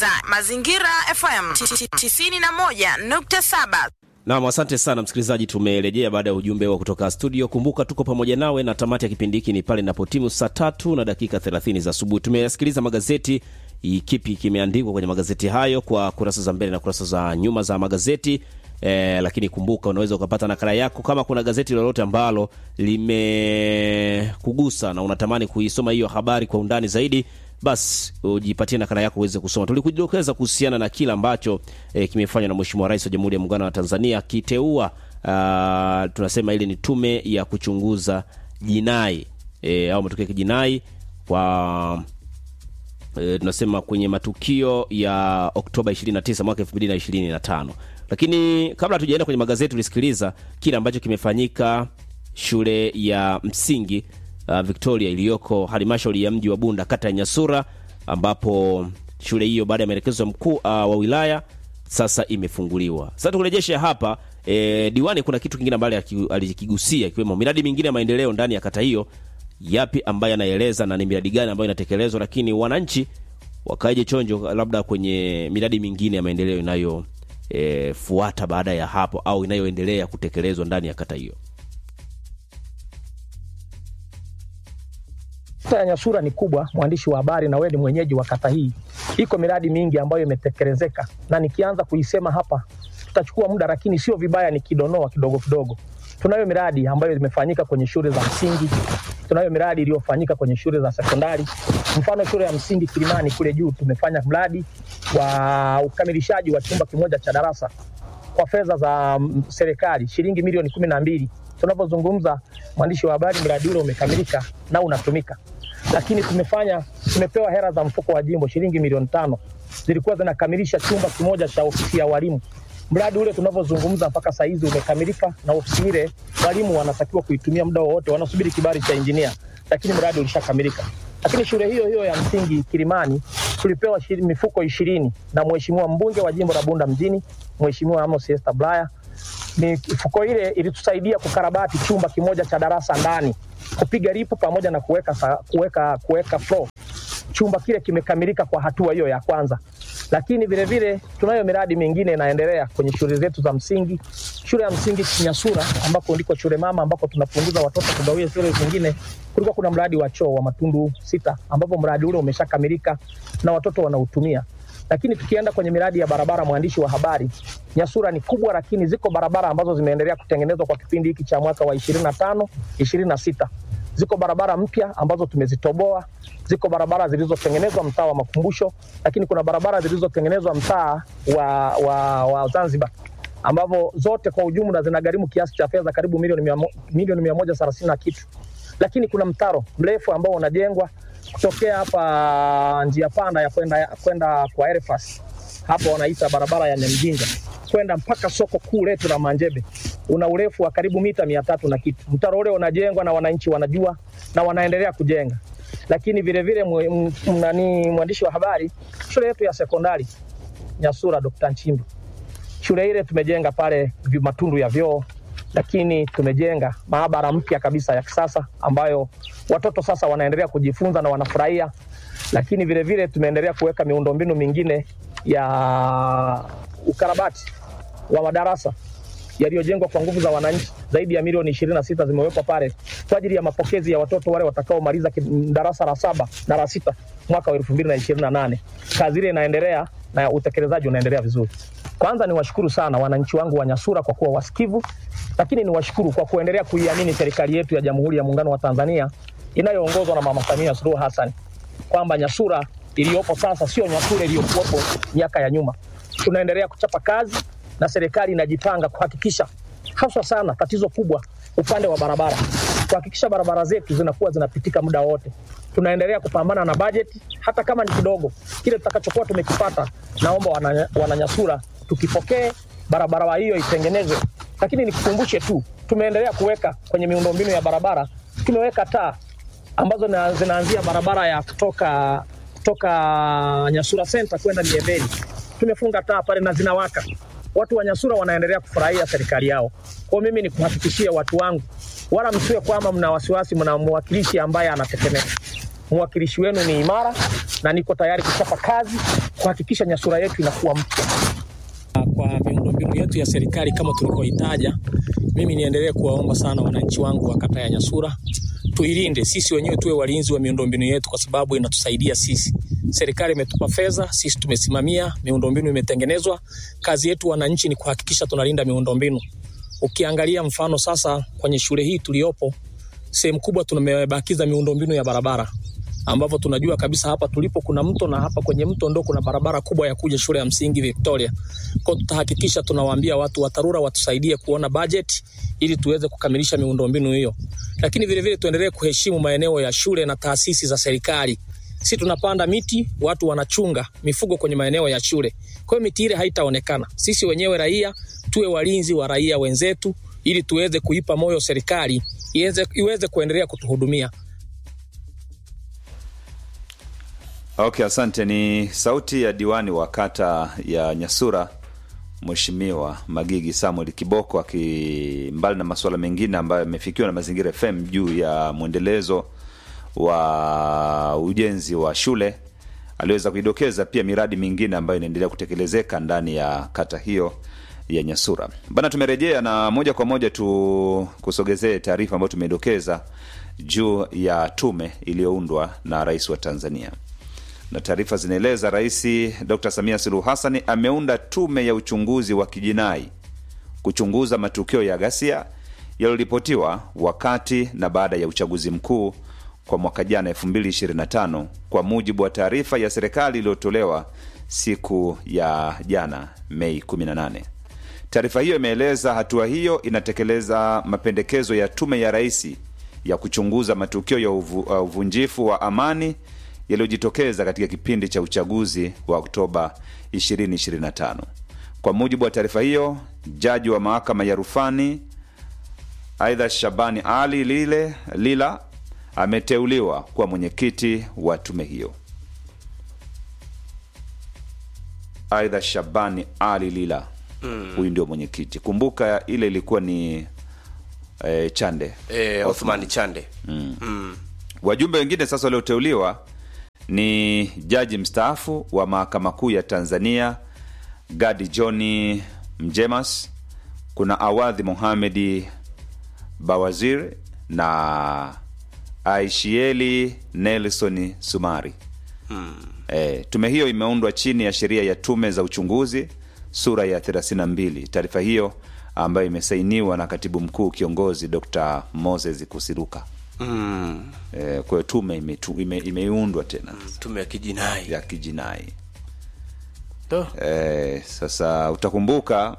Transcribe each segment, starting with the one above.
unasikiliza Mazingira FM 91.7. Naam, asante sana msikilizaji, tumerejea baada ya ujumbe wa kutoka studio. Kumbuka tuko pamoja nawe na tamati ya kipindi hiki ni pale inapotimu saa tatu na dakika 30 za asubuhi. Tumeyasikiliza magazeti, i- kipi kimeandikwa kwenye magazeti hayo kwa kurasa za mbele na kurasa za nyuma za magazeti. E, lakini kumbuka unaweza ukapata nakala yako kama kuna gazeti lolote ambalo limekugusa na unatamani kuisoma hiyo habari kwa undani zaidi basi ujipatie nakala yako uweze kusoma. Tulikudokeza kuhusiana na kile ambacho e, kimefanywa na Mheshimiwa Rais wa Jamhuri ya Muungano wa Tanzania akiteua ah, tunasema ile ni tume ya kuchunguza jinai e, au matukio ya kijinai kwa e, tunasema kwenye matukio ya Oktoba 29 mwaka 2025. Lakini kabla hatujaenda kwenye magazeti, tulisikiliza kile ambacho kimefanyika shule ya msingi uh, Victoria iliyoko halmashauri ya mji wa Bunda kata ya Nyasura, ambapo shule hiyo baada ya maelekezo ya mkuu uh, wa wilaya sasa imefunguliwa. Sasa tukurejeshe hapa e, diwani, kuna kitu kingine ambacho aki- alikigusia ikiwemo miradi mingine ya maendeleo ndani ya kata hiyo, yapi ambayo anaeleza na ni miradi gani ambayo inatekelezwa, lakini wananchi wakaje chonjo labda kwenye miradi mingine ya maendeleo inayo e, fuata baada ya hapo au inayoendelea kutekelezwa ndani ya kata hiyo. Kata ya Nyasura ni kubwa, mwandishi wa habari, na wewe ni mwenyeji wa kata hii. Iko miradi mingi ambayo imetekelezeka, na nikianza kuisema hapa tutachukua muda, lakini sio vibaya nikidonoa kidogo kidogo. Tunayo miradi ambayo imefanyika kwenye shule za msingi, tunayo miradi iliyofanyika kwenye shule za sekondari. Mfano, shule ya msingi Kilimani kule juu tumefanya mradi wa ukamilishaji wa chumba kimoja cha darasa kwa fedha za mm, serikali shilingi milioni kumi na mbili. Tunavyozungumza, mwandishi wa habari, mradi ule umekamilika na unatumika, lakini tumefanya tumepewa hela za mfuko wa jimbo shilingi milioni tano zilikuwa zinakamilisha chumba kimoja cha ofisi ya walimu. Mradi ule tunavyozungumza mpaka saa hizi umekamilika, na ofisi ile walimu wanatakiwa kuitumia muda wowote, wanasubiri kibali cha injinia, lakini mradi ulishakamilika. Lakini shule hiyo hiyo ya msingi Kilimani tulipewa shiri- mifuko ishirini na mheshimiwa mbunge wa jimbo la Bunda mjini, Mheshimiwa Amos Esther Bulaya. Mifuko ile ilitusaidia kukarabati chumba kimoja cha darasa ndani, kupiga ripu pamoja na kuweka sa- kuweka kuweka floor. Chumba kile kimekamilika kwa hatua hiyo ya kwanza, lakini vile vile tunayo miradi mingine inaendelea kwenye shule zetu za msingi. Shule ya msingi Kinyasura ambako ndiko shule mama ambako tunapunguza watoto kugawia shule zingine, kulikuwa kuna mradi wa choo wa matundu sita, ambapo mradi ule umeshakamilika na watoto wanautumia lakini tukienda kwenye miradi ya barabara, mwandishi wa habari, Nyasura ni kubwa, lakini ziko barabara ambazo zimeendelea kutengenezwa kwa kipindi hiki cha mwaka wa 25 26. Ziko barabara mpya ambazo tumezitoboa, ziko barabara zilizotengenezwa mtaa wa Makumbusho, lakini kuna barabara zilizotengenezwa mtaa wa, wa, wa Zanzibar ambavyo zote kwa ujumla zinagharimu kiasi cha fedha karibu milioni mia mo- milioni mia moja thelathini na kitu, lakini kuna mtaro mrefu ambao unajengwa kutokea hapa njia panda ya kwenda kwenda kwa Elfas, hapo wanaita barabara ya Nyamjinga kwenda mpaka soko kuu letu la Manjebe, una urefu wa karibu mita mia tatu na kitu. Mtaro ule unajengwa na wananchi wanajua na wanaendelea kujenga, lakini vile vile mwe- m- m- nani, mwandishi wa habari, shule yetu ya sekondari Nyasura Dr. Nchimbi shule ile tumejenga pale vi- matundu ya vyoo, lakini tumejenga maabara mpya kabisa ya kisasa ambayo watoto sasa wanaendelea kujifunza na wanafurahia, lakini vile vile tumeendelea kuweka miundombinu mingine ya ukarabati wa madarasa yaliyojengwa kwa nguvu za wananchi. Zaidi ya milioni ishirini na sita zimewekwa pale kwa ajili ya mapokezi ya watoto wale watakaomaliza ki- darasa la saba na la sita mwaka wa elfu mbili na ishirini na nane. Kazi ile inaendelea na utekelezaji unaendelea vizuri. Kwanza ni washukuru sana wananchi wangu wa Nyasura kwa kuwa wasikivu, lakini ni washukuru kwa kuendelea kuiamini serikali yetu ya Jamhuri ya Muungano wa Tanzania inayoongozwa na Mama Samia Suluhu Hassan kwamba Nyasura iliyopo sasa sio Nyasura iliyokuwepo miaka ya nyuma. Tunaendelea kuchapa kazi na serikali inajipanga kuhakikisha haswa sana tatizo kubwa upande wa barabara, kuhakikisha barabara zetu zinakuwa zinapitika muda wote. Tunaendelea kupambana na bajeti, hata kama ni kidogo, kile tutakachokuwa tumekipata, naomba wana- wananyasura tukipokee, barabara hiyo itengenezwe. Lakini nikukumbushe tu, tumeendelea kuweka kwenye miundombinu ya barabara, tumeweka taa ambazo na- zinaanzia barabara ya kutoka kutoka Nyasura Center kwenda Miembeni. Tumefunga taa pale na zinawaka. Watu wa Nyasura wanaendelea kufurahia serikali yao. Kwa hiyo mimi ni kuhakikishia watu wangu, wala msiwe kwamba mna wasiwasi, mna mwakilishi ambaye anatetemeka. Mwakilishi wenu ni imara na niko tayari kuchapa kazi kuhakikisha Nyasura yetu inakuwa mpya. Kwa miundombinu yetu ya serikali kama tulikoitaja, mimi niendelee kuwaomba sana wananchi wangu wa kata ya Nyasura tuilinde, sisi wenyewe tuwe walinzi wa miundombinu yetu, kwa sababu inatusaidia sisi. Serikali imetupa fedha, sisi tumesimamia, miundombinu imetengenezwa. Kazi yetu wananchi ni kuhakikisha tunalinda miundombinu. Ukiangalia mfano sasa kwenye shule hii tuliyopo, sehemu kubwa tumebakiza miundombinu ya barabara ambapo tunajua kabisa hapa tulipo kuna mto na hapa kwenye mto ndo kuna barabara kubwa ya kuja shule ya msingi Victoria. Kwa tutahakikisha tunawaambia watu wa TARURA watusaidie kuona budget ili tuweze kukamilisha miundombinu hiyo, lakini vile vile tuendelee kuheshimu maeneo ya shule na taasisi za serikali. Si tunapanda miti, watu wanachunga mifugo kwenye maeneo ya shule, kwa hiyo miti ile haitaonekana. Sisi wenyewe raia tuwe walinzi wa raia wenzetu, ili tuweze kuipa moyo serikali iweze, iweze kuendelea kutuhudumia. Okay, asante. Ni sauti ya diwani wa kata ya Nyasura Mheshimiwa Magigi Samuel Kiboko aki mbali na masuala mengine ambayo yamefikiwa na Mazingira FM juu ya mwendelezo wa ujenzi wa shule, aliweza kuidokeza pia miradi mingine ambayo inaendelea kutekelezeka ndani ya kata hiyo ya Nyasura. Bana, tumerejea na moja kwa moja tu kusogezee taarifa ambayo tumedokeza juu ya tume iliyoundwa na Rais wa Tanzania na taarifa zinaeleza Rais Dr Samia Suluhu Hassan ameunda tume ya uchunguzi wa kijinai kuchunguza matukio ya ghasia yaliyoripotiwa wakati na baada ya uchaguzi mkuu kwa mwaka jana 2025 kwa mujibu wa taarifa ya serikali iliyotolewa siku ya jana Mei 18. Taarifa hiyo imeeleza hatua hiyo inatekeleza mapendekezo ya tume ya rais ya kuchunguza matukio ya uvu, uh, uvunjifu wa amani yaliyojitokeza katika kipindi cha uchaguzi wa Oktoba 2025. Kwa mujibu wa taarifa hiyo, jaji wa mahakama ya rufani aidha Shabani Ali Lile Lila ameteuliwa kuwa mwenyekiti wa tume hiyo. Aidha Shabani Ali Lila huyu ndio mwenyekiti. Kumbuka ile ilikuwa ni eh, Chande e, Othman Chande Wajumbe wengine sasa walioteuliwa ni jaji mstaafu wa mahakama kuu ya Tanzania Gadi Johni Mjemas, kuna Awadhi Mohamedi Bawazir na Aishieli Nelson Sumari. E, tume hiyo imeundwa chini ya sheria ya tume za uchunguzi sura ya 32. Taarifa hiyo ambayo imesainiwa na katibu mkuu kiongozi Dr Moses Kusiruka. mm. E, kwa hiyo tume imetu- ime- imeundwa tena tume ya kijinai ya kijinai. to E, sasa utakumbuka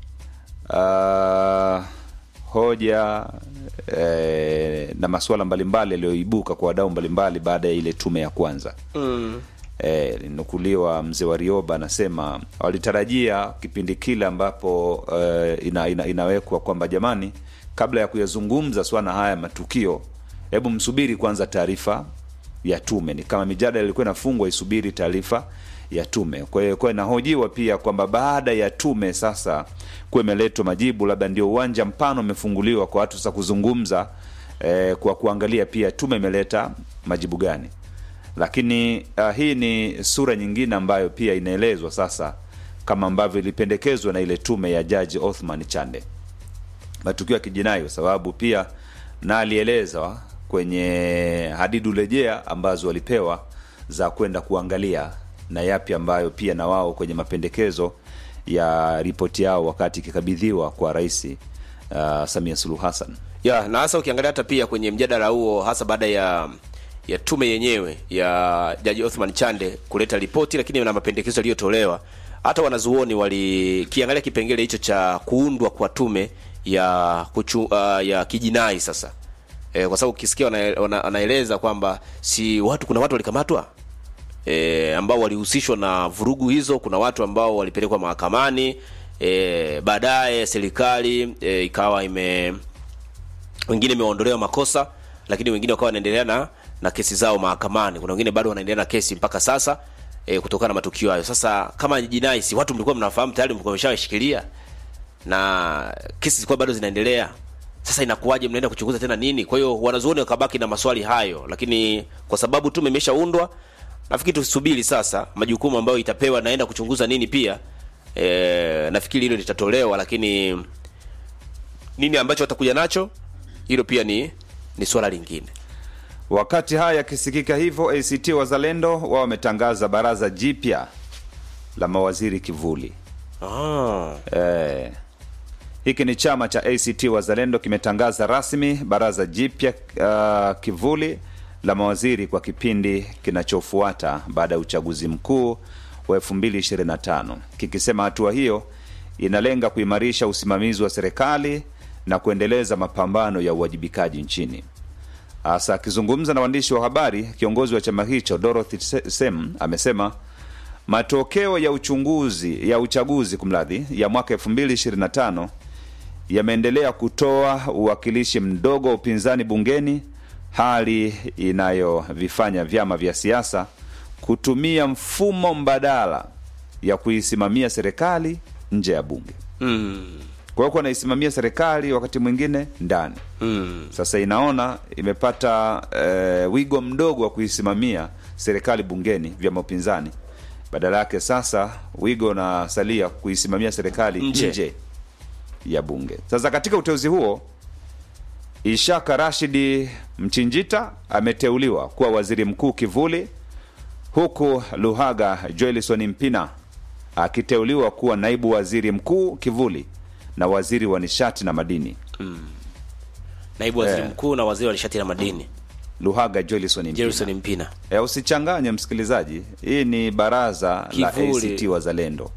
uh, hoja e, na masuala mbalimbali yaliyoibuka kwa wadau mbalimbali baada ya ile tume ya kwanza mm. e, linukuliwa mzee wa Rioba anasema walitarajia kipindi kile ambapo e, ina, ina, inawekwa kwamba jamani, kabla ya kuyazungumza swala haya matukio, hebu msubiri kwanza taarifa ya tume. Ni kama mijadala ilikuwa inafungwa isubiri taarifa ya tume. Kwa hiyo kwa inahojiwa pia kwamba baada ya tume sasa kuwa imeletwa majibu, labda ndio uwanja mpana umefunguliwa kwa watu sasa kuzungumza eh, kwa kuangalia pia tume imeleta majibu gani lakini uh, hii ni sura nyingine ambayo pia inaelezwa sasa kama ambavyo ilipendekezwa na ile tume ya jaji Othman Chande, matukio ya kijinai, kwa sababu pia na alielezwa kwenye hadidu rejea ambazo walipewa za kwenda kuangalia na yapi ambayo pia na wao kwenye mapendekezo ya ripoti yao wakati ikikabidhiwa kwa rais uh, Samia Suluhu Hassan. ya na hasa ukiangalia hata pia kwenye mjadala huo hasa baada ya ya tume yenyewe ya jaji Othman Chande kuleta ripoti, lakini na mapendekezo yaliyotolewa, hata wanazuoni walikiangalia kipengele hicho cha kuundwa kwa tume ya kuchu, uh, ya kijinai sasa e, kwa sababu ukisikia wana- wana- anaeleza kwamba si watu kuna watu walikamatwa e, ambao walihusishwa na vurugu hizo. Kuna watu ambao walipelekwa mahakamani e, baadaye serikali e, ikawa ime wengine imeondolewa makosa, lakini wengine wakawa wanaendelea na na kesi zao mahakamani. Kuna wengine bado wanaendelea na kesi mpaka sasa e, kutokana na matukio hayo. Sasa kama jinai, si watu mlikuwa mnafahamu tayari, mlikuwa mmeshawashikilia na kesi zilikuwa bado zinaendelea. Sasa inakuwaje mnaenda kuchunguza tena nini? Kwa hiyo wanazuoni wakabaki na maswali hayo, lakini kwa sababu tume imeshaundwa nafikiri tusubiri sasa majukumu ambayo itapewa naenda kuchunguza nini pia e, nafikiri hilo litatolewa lakini nini ambacho watakuja nacho hilo pia ni ni swala lingine Wakati haya yakisikika hivyo, ACT Wazalendo wao wametangaza baraza jipya la mawaziri kivuli. ah. Eh, hiki ni chama cha ACT Wazalendo kimetangaza rasmi baraza jipya uh, kivuli la mawaziri kwa kipindi kinachofuata baada ya uchaguzi mkuu wa 2025 kikisema hatua hiyo inalenga kuimarisha usimamizi wa serikali na kuendeleza mapambano ya uwajibikaji nchini. Hasa akizungumza na waandishi wa habari, kiongozi wa chama hicho Dorothy Se- Sem amesema matokeo ya uchunguzi ya uchaguzi kumradhi ya mwaka 2025 yameendelea kutoa uwakilishi mdogo wa upinzani bungeni, hali inayovifanya vyama vya siasa kutumia mfumo mbadala ya kuisimamia serikali nje ya bunge. mm. Kwa hiyo wanaisimamia serikali wakati mwingine ndani Mm. sasa inaona imepata eh, wigo mdogo wa kuisimamia serikali bungeni vyama upinzani badala yake sasa wigo unasalia kuisimamia serikali Nje. nje. ya bunge sasa katika uteuzi huo ishaka rashidi mchinjita ameteuliwa kuwa waziri mkuu kivuli huku luhaga joelison mpina akiteuliwa kuwa naibu waziri mkuu kivuli na waziri wa nishati na madini naibu waziri Eh. mkuu na waziri wa nishati na madini luhaga joelison mpina Jerison Mpina E, usichanganye msikilizaji, hii ni baraza Kivuli. la ACT Wazalendo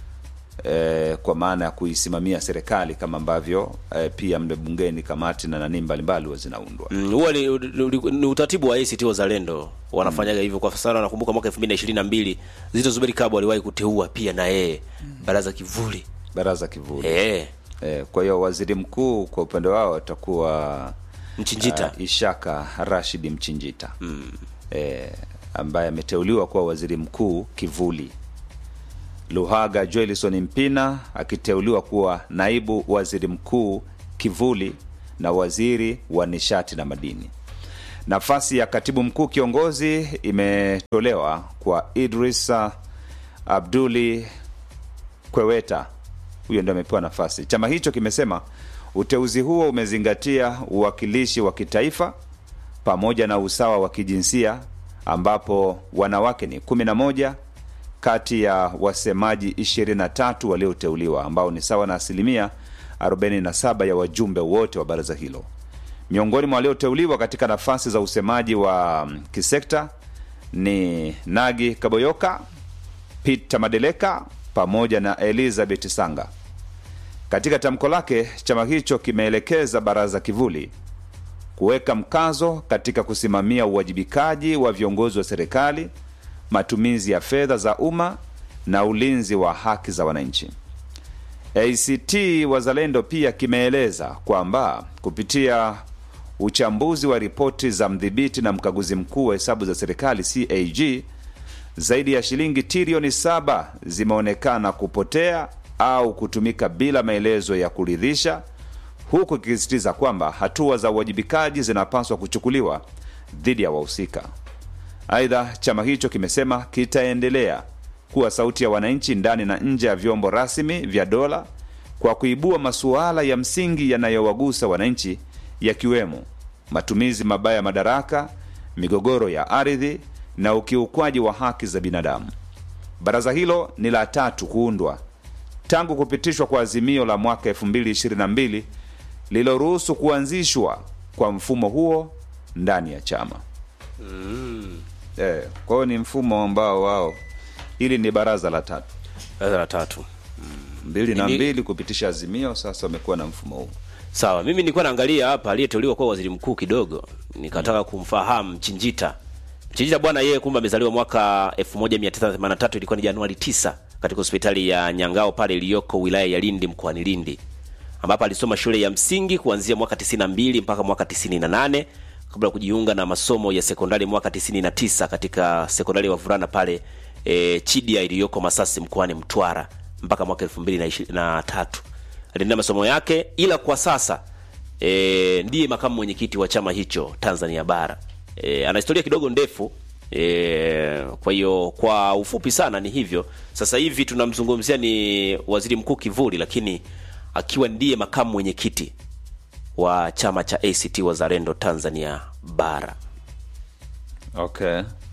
e, kwa maana ya kuisimamia serikali kama ambavyo e, pia mle bungeni kamati na nani mbalimbali huwa zinaundwa. Mm, huwa ni, ni, ni utaratibu wa ACT Wazalendo wanafanyaga hivyo kwa sana. Nakumbuka mwaka 2022 Zito Zuberi Kabwe aliwahi kuteua pia na yeye baraza kivuli Baraza kivuli eh, e, kwa hiyo waziri mkuu kwa upande wao atakuwa Mchinjita uh, Ishaka Rashid Mchinjita mm. e, ambaye ameteuliwa kuwa waziri mkuu kivuli. Luhaga Joelison Mpina akiteuliwa kuwa naibu waziri mkuu kivuli na waziri wa nishati na madini. Nafasi ya katibu mkuu kiongozi imetolewa kwa Idrisa Abduli Kweweta, huyo ndio amepewa nafasi. Chama hicho kimesema uteuzi huo umezingatia uwakilishi wa kitaifa pamoja na usawa wa kijinsia ambapo wanawake ni 11 kati ya wasemaji 23 walioteuliwa ambao ni sawa na asilimia 47 ya wajumbe wote wa baraza hilo. Miongoni mwa walioteuliwa katika nafasi za usemaji wa mm, kisekta ni Nagi Kaboyoka, Peter Madeleka pamoja na Elizabeth Sanga. Katika tamko lake, chama hicho kimeelekeza baraza kivuli kuweka mkazo katika kusimamia uwajibikaji wa viongozi wa serikali, matumizi ya fedha za umma na ulinzi wa haki za wananchi. ACT Wazalendo pia kimeeleza kwamba kupitia uchambuzi wa ripoti za mdhibiti na mkaguzi mkuu wa hesabu za serikali CAG, zaidi ya shilingi trilioni saba zimeonekana kupotea au kutumika bila maelezo ya kuridhisha, huku ikisisitiza kwamba hatua za uwajibikaji zinapaswa kuchukuliwa dhidi ya wahusika. Aidha, chama hicho kimesema kitaendelea kuwa sauti ya wananchi ndani na nje ya vyombo rasmi vya dola kwa kuibua masuala ya msingi yanayowagusa wananchi yakiwemo matumizi mabaya ya madaraka, migogoro ya ardhi na ukiukwaji wa haki za binadamu. Baraza hilo ni la tatu kuundwa tangu kupitishwa kwa azimio la mwaka 2022 lililoruhusu kuanzishwa kwa mfumo huo ndani ya chama. Eh, kwa hiyo ni mfumo ambao wao, hili ni baraza la tatu, baraza la tatu mbili na Ili- mbili kupitisha azimio, sasa wamekuwa na mfumo huu. sawa. Mimi nilikuwa naangalia hapa aliyeteuliwa kuwa waziri mkuu kidogo, nikataka kumfahamu Mchinjita. Mchinjita bwana, yeye kumbe amezaliwa mwaka 1983 ilikuwa ni Januari 9 katika hospitali ya Nyangao pale iliyoko wilaya ya Lindi mkoani Lindi, ambapo alisoma shule ya msingi kuanzia mwaka 92 mpaka mwaka 98 kabla ya kujiunga na masomo ya sekondari mwaka 99 katika sekondari ya wavulana pale e, Chidia iliyoko Masasi mkoani Mtwara mpaka mwaka 2023 aliendelea masomo yake, ila kwa sasa e, ndiye makamu mwenyekiti wa chama hicho Tanzania Bara. E, ana historia kidogo ndefu E, kwa hiyo kwa ufupi sana ni hivyo. Sasa hivi tunamzungumzia ni waziri mkuu kivuli, lakini akiwa ndiye makamu mwenyekiti wa chama cha ACT Wazalendo Tanzania bara. okay